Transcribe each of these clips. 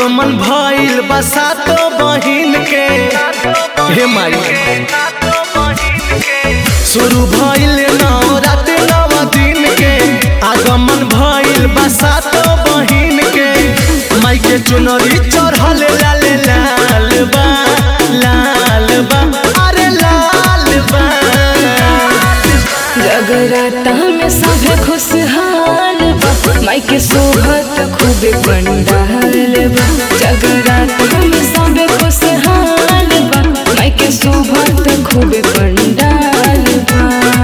आगमन भइल बसातो बहिन के हे माई शुरू भइल नवरात नव दिन के आगमन भइल बसातो बहिन के माई के चुनरी चढ़ल लाल लाल बा लाल बा अरे लाल बा जगराता में सभे खुशहाल बा माई के सोहत खूबे पंडाल बा जगराता में सभे खुशहाल बा माई के सोहत खूबे पंडाल बा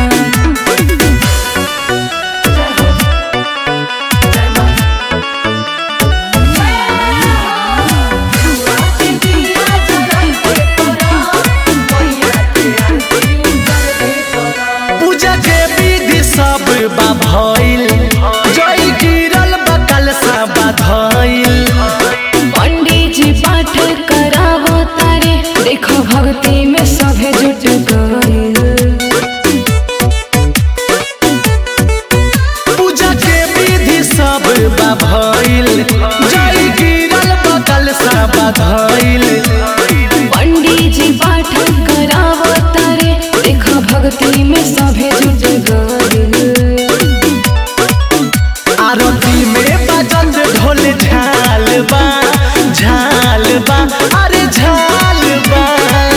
पूजा के विधि सब बा भइल जय गिरल बा कलसा बा धइल पंडित जी पाठ करावो तारे देखो भक्ति में सभे जुट गइल पूजा के विधि सब बा भइल जय गिरल बा कलसा बा धइल पंडित जी पाठ करावो तारे देखो भक्ति में सभे जुट गइल आरती में बजत ढोल झाल बा झाल बा अरे झाल बा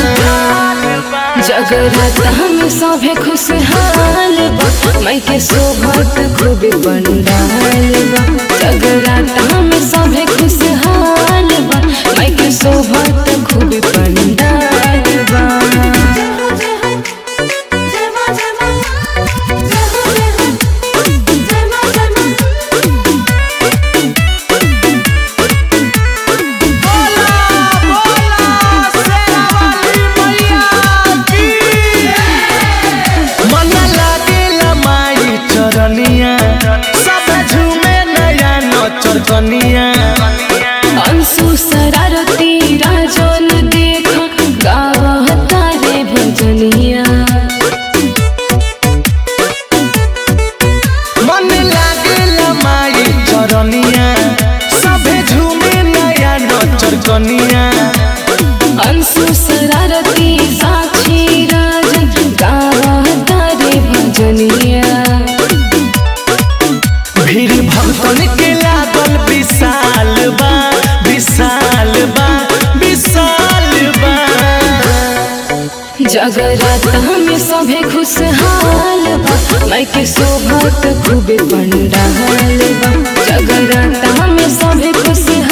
जगराता में सभे खुशहाल बा माई के सोभत खूबे पंडाल बा जगराता में सभे खुशहाल बा माई के सोभत खूबे पंडाल बा बोला बोला शेरा वाली मैया की मन लागेला माई चरनिया सब झूमे नया नचर कनिया अंशु शरारती राजन देख गावता रे भजनिया मन लागेला माई चरनिया सब झूमे नया नचर कनिया अंशु शरारती साक्षी राजन गावता रे भजनिया भीड़ भक्तन के लागल विशाल बा विशाल बा विशाल बा जगराता में सभे खुशहाल बा माई के शोभत खूबे पंडाल बा जगराता में सभे खुशहाल